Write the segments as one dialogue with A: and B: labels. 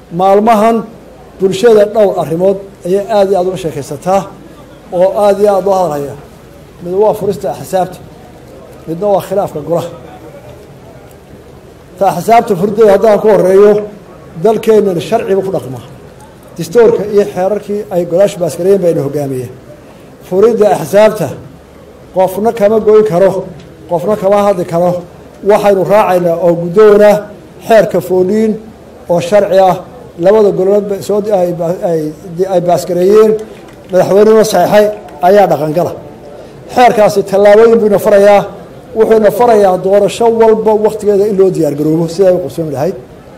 A: maalmahan bulshada dhowr arrimood ayay aada iyo aada uga sheekaysataa oo aada iyo aada loo hadalhaya mid waa furista axsaabta midna waa khilaafka golaha ta axsaabta furideeda haddaan ku horeeyo dalkeennan sharciba ku dhaqmaa distoorka iyo xeerarkii ay golaashu baaskareyen bayna hogaamiyeen furidda axsaabta qofna kama goyn karo qofna kama hadli karo waxaynu raacaynaa oo guddoona xeerka fooliin oo sharci ah labada golood soo ay baaskareeyeen madaxweynena saxeixay ayaa dhaqangala xeerkaasi tallaabooyin buu ina farayaa wuxuu ina farayaa doorasho walba wakhtigeeda in loo diyaargaroobo sidaa u qabsoomi lahayd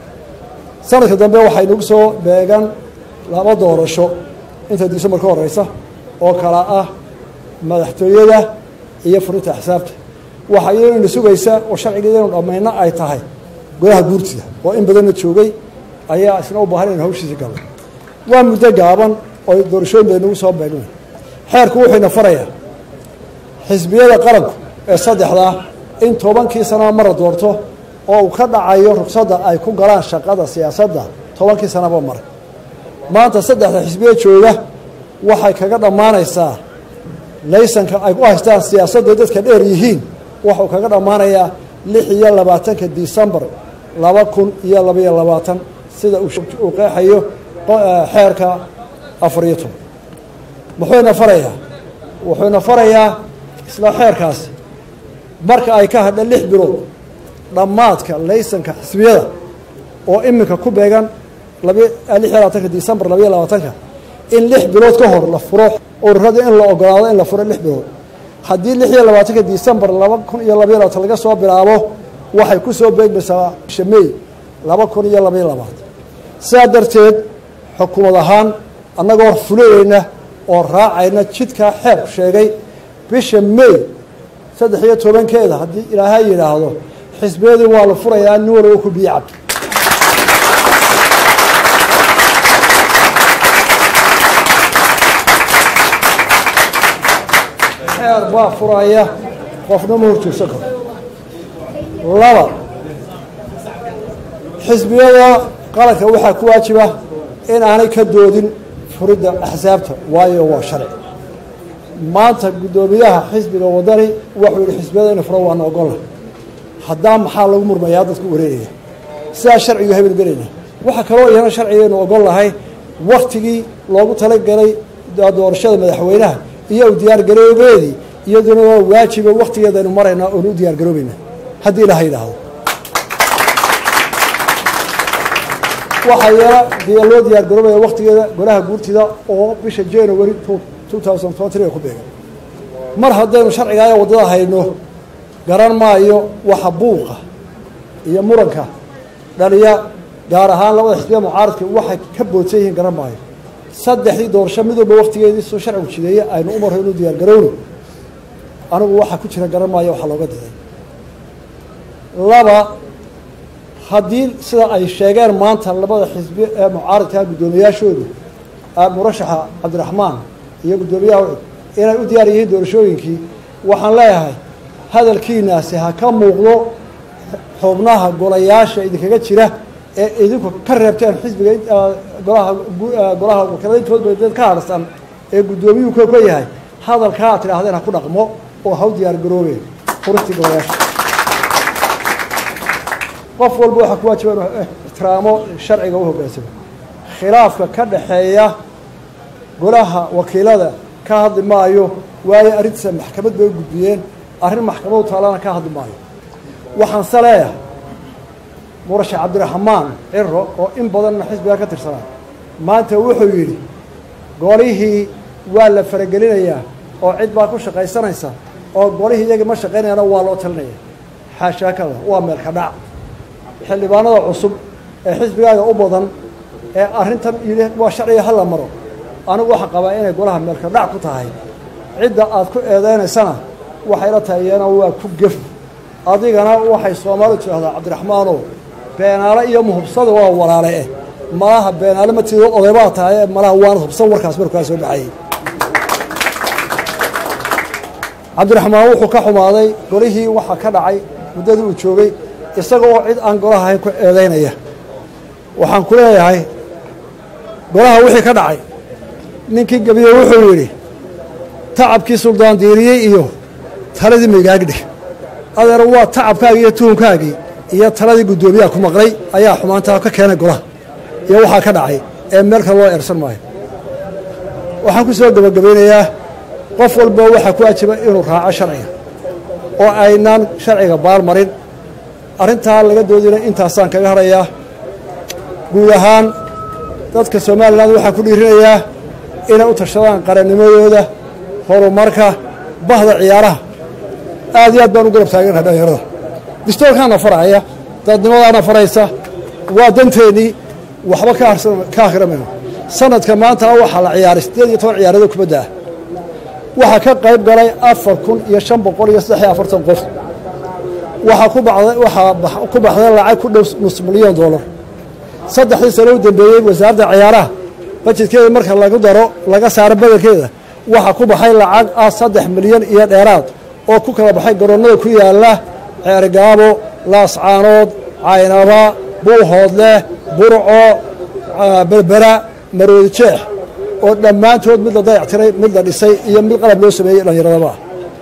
A: sanadka dambe waxay nagu soo beegan laba doorasho inta disembar ka horeysa oo kala ah madaxtooyada iyo furinta axsaabta waxa iyadona sugaysa oo sharcigeedanu dhammayno ay tahay golaha guurtida oo in badanna joogay ayaa isna u baahan inu hawshiisi galno waa muddo gaaban oo doorashooyin bay nagu soo beegna xeerku wuxuuna farayaa xisbiyada qaranku ee saddexdaa in tobankii sanaba mara doorto oo uu ka dhacayo rugsadda ay ku galaan shaqada siyaasadda tobankii sanaba mara maanta saddexda xisbiya jooga waxay kaga dhammaanaysaa laysanka ay ku haystaan siyaasadda dadka dheer yihiin waxuu kaga dhammaanayaa lix iyo labaatanka disembar laba kun iyo labaiyo labaatan sida uu qeexayo xeerka afar iyo toban muxuuna farayaa wuxuuna farayaa isla xeerkaasi marka ay ka hadha lix bilood dhammaadka laysanka xisbiyada oo iminka ku beegan lix iyo labaatanka disembar labaiyo labaatanka in lix bilood ka hor la furo ururada in la ogolaado in la furo lix bilood haddii lix iyo labaatanka disembar laba kun iyo labaiyo labaatan laga soo bilaabo waxay ku soo beegmaysaa bisha mey laba kun iyo labaiyo labaatan sidaa darteed xukuumad ahaan annagoo fulayeyna oo raacayna jidkaa xeerku sheegay bisha mey saddex iyo tobankeeda haddii ilaahay yidhaahdo xisbiyadii waa la furayaa nin walba ku biyo cab xeer baa furaya qofna ma horjoogsan karo laba xisbiyada qaranka waxaa ku waajiba in aanay ka doodin furidda axsaabta waayo waa sharci maanta guddoomiyaha xisbiga wadani wuxuu yihi xisbiyada ina furo waana ogolla haddaa maxaa lagu murmayaa dadku wareegaya sidaa sharcigu habeen gelayna waxaa kaloo iyana sharcigaynu ogol lahay waktigii loogu talagelay doorashada madaxweynaha iyo u diyaargaroobeedii iyaduna waa waajiba waktigeedaynu maraynaa oonu u diyaargaroobayna haddii ilaha yidhaahdo waxaa yeela dee loo diyaargaroobaya waktigeeda golaha guurtida oo bisha january two thousand twenty ku beegan mar haddaynu sharcigaaya waddada hayno garan maayo waxa buuqa iyo muranka dhaliya gaar ahaan labada xisbiya mucaaradka waxay ka boodsan yihiin garan maayo saddexdii doorasho mid walba waktigeedii soo sharcigu jideeye aynu u marro inuu diyaargarowno anigu waxaa ku jira garan maayo waxaa looga diday laba haddii sida ay sheegeen maanta labada xisbi ee mucaaradka guddoomiyaashoodu murashaxa cabdiraxmaan iyo guddoomiyaha inay u diyaar yihiin doorashooyinkii waxaan leeyahay hadalkiinaasi ha ka muuqdo xubnaha golayaasha idinkaga jira ee idinku ka reebteen xisbiga golaha golaha wakiilada intoodba dad ka harsan ee guddoomiyuhu ka ka yahay hadalkaa ad tidhaahdeen ha ku dhaqmo oo ha u diyaar garoobeen furistii golayaasha qof walba waxaa ku waajiba inuu ixtiraamo sharciga u hoggaansamo khilaafka ka dhaxeeya golaha wakiilada ka hadli maayo waayo arrintiisa maxkamad bay u gudbiyeen arrin maxkamadu taalana ka hadli maayo waxaanse leeyahay murashax cabdiraxmaan ciro oo in badanna xisbiga ka tirsanaa maanta wuxuu yidhi golihii waa la faragelinayaa oo cid baa ku shaqaysanaysa oo golihii iyagii ma shaqaynayana waa loo talinaya xaashaakada waa meelka dhac xildhibaanada cusub ee xisbigaaga u badan ee arrintan yidhi waa sharciga hala maro anigu waxaan qabaa inay golaha meelka dhac ku tahay cidda aad ku eedeynaysana waxayla tahay iyana waa ku gef adigana waxay soomaalidu tidhahdaa cabdiraxmaanow beenaale iyo muhubsada waa walaale eh malaha beenaale ma tido odaybaa tahay ee malaha waana hubsan warkaas markaa soo baxayey cabdiraxmaan wuxuu ka xumaaday golihii waxaa ka dhacay muddadii uu joogay isaga oo cid aan golaha ahayn ku eedeynaya waxaan ku leeyahay golaha wixii ka dhacay ninkii gebiye wuxuu yidhi tacabkii suldaan diiriyey iyo taladii maygaagdhig adeer waa tacabkaagii iyo tuhunkaagii iyo taladii guddoomiyaha ku maqlay ayaa xumaantaa ka keenay golaha iyo waxaa ka dhacay ee meel kale loo eersan maayo waxaan ku soo gebagabaynayaa qof walba waxaa ku ajiba inuu raaco sharciga oo aynaan sharciga baalmarin arrintaa laga doodina intaasaan kaga hadhayaa guud ahaan dadka somalilan waxaan ku dhiirinayaa inay u tashadaan qarannimadooda horumarka bahda ciyaaraha aad iyo aad baan u garab taagannaha dhallinyarada distoorkaana faraya dadnimadaana faraysa waa danteennii waxba ka akhrimayno sanadka maanta waxaa la ciyaaray siddeed iyo toban ciyaarado kubadda ah waxaa ka qayb galay afar kun iyo shan boqol iyo saddex iyo afartan qof waxaa ku baxday waxaa ku baxday lacag ku dhow nus milyan doolar saddexdii sano u dambeeyey wasaaradda ciyaaraha bajedkeeda marka lagu daro laga saaro badelkeeda waxaa ku baxay lacag ah saddex milyan iyo dheeraad oo ku kala baxay garoonnada ku yaalla ceergaabo laascaanood caynaba buuhoodleh burco berbera maroodi jeex oo dhammaantood mid la dayactiray mid la dhisay iyo mid qalab loo sameeyey dhallinyaradaba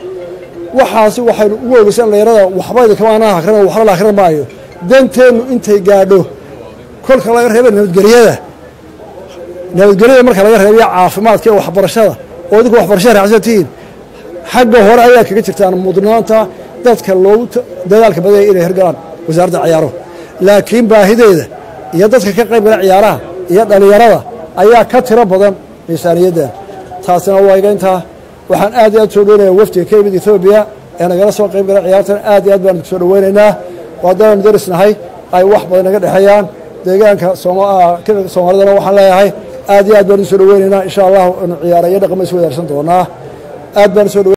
A: waxaasi waxaynu ugu ogeysa dhallinyarada waxba idinkamaan akrin waxba la akhrin maayo danteennu intay gaadho kolka laga reeba nabadgelyada nabadgelyada marka laga reebiyo caafimaadka iyo waxbarashada oo idinku waxbarashada raacsan tihiin xagga hore ayaa kaga jirtaan mudnaanta dadka loogu dadaalka badaya inay hirgalaan wasaaradda ciyaaro laakiin baahideeda iyo dadka ka qayb gala ciyaaraha iyo dhallinyarada ayaa ka tiro badan miisaaniyaddan taasina waa iga intaa waxaan aad iyo aad soo dhownaya wafdiga ka yimid etoobiya ee nagala soo qayb gala ciyaartan aad iyo aad baan soo dhoweynaynaa waadaan darisnahay ay wax badan naga dhexeeyaan deegaanka soomaalidana waxaan leeyahay aad iyo aad baan u soo dhoweynaynaa insha allah inu ciyaara iyo dhaqama is wadaarsan doonaa aad baan usoo